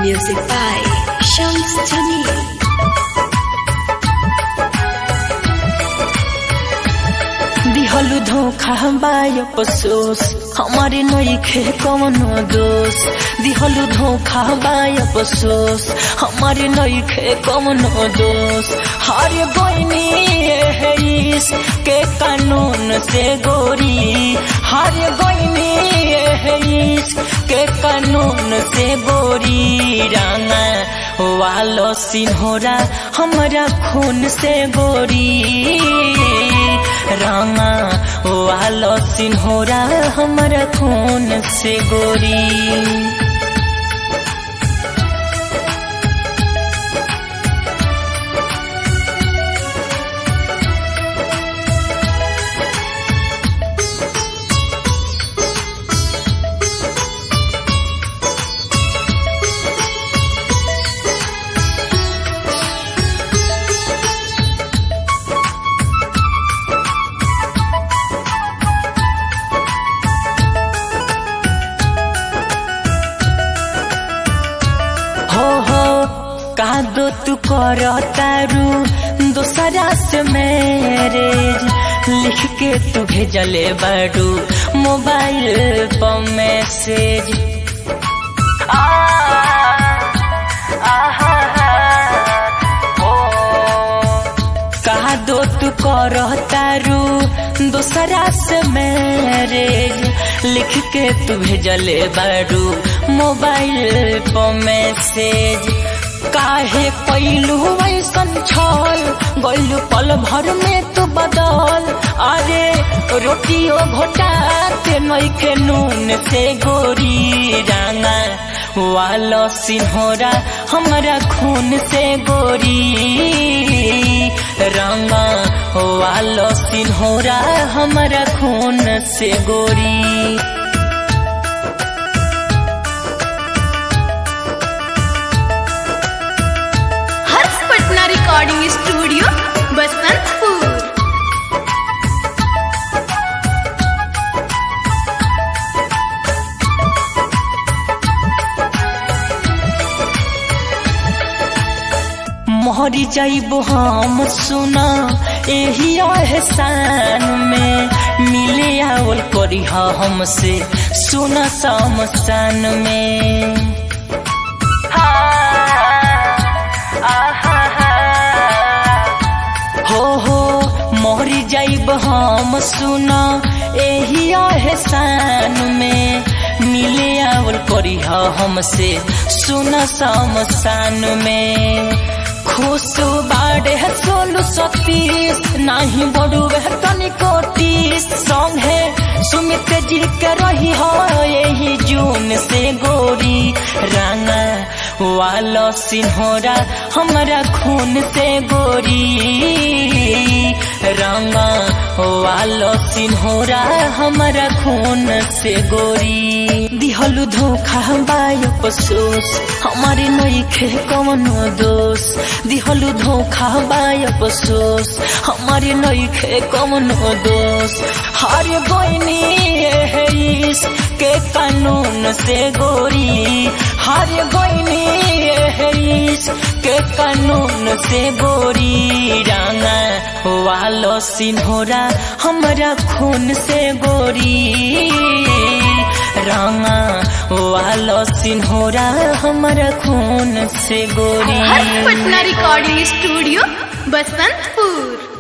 Music by Shams Jamil. दिहलु धोखा by अफसोस हमारे नईखे कवनो दोष दिहलु धोखा बाय अफसोस हमारे नईखे कवनो दोष हर बहनी है के कानून से गोरी हर बहनी है के कानून से गोरी राना वालो सिन्होरा हमारा खून से गोरी रामा वालो सिन्होरा हमारा खून से गोरी हो हो कादो तू कर तारू दोसरा से मैरिज लिख के तू भेजले बारू मोबाइल पर मैसेज आ, आहा, ओ, कादो तू कर तारू दोसरा से मैरिज लिख के तू भेजले बारू मोबाइल पर मैसेज काहे कैलू ऐसन छल गैलू पल भर में तू बदल अरे रोटियो घोटाते नइखे नून से गोरी राना वालो सिन्होरा हमारा खून से गोरी रंगा वालो सिन्होरा हमारा खून से गोरी हर्ष पटना रिकॉर्डिंग स्टूडियो बसंतपुर मोहरी जाइबो हम सुना एही एहसान में मिले आवल करी हमसे सुना समसान में हो हो मोहरी जाइब हम सुना एही एहसान में मिले आवल करी हमसे सुना समसान में खुश बाड़े है सोलू सतीश नाही बड़ू वह तनिको तीस सॉन्ग है सुमित जी के रही हो यही जून से गोरी राना वालो सिन्होरा हमारा खून से गोरी रंगा वालो सिन्होरा हमारा खून से गोरी दिहलु धोखा बाय अफसोस हमारे नईखे कवनो दोष दिहलु धोखा बाय अफसोस हमारे नईखे कवनो दोष हर बहनी है के कानून से गोरी हर बहनी है के कानून से गोरी राना वालो सिन्होरा हमारा खून से गोरी रामा वालो सिन्होरा हमारा खून से गोरी हर्ष पटना रिकॉर्डिंग स्टूडियो बसंतपुर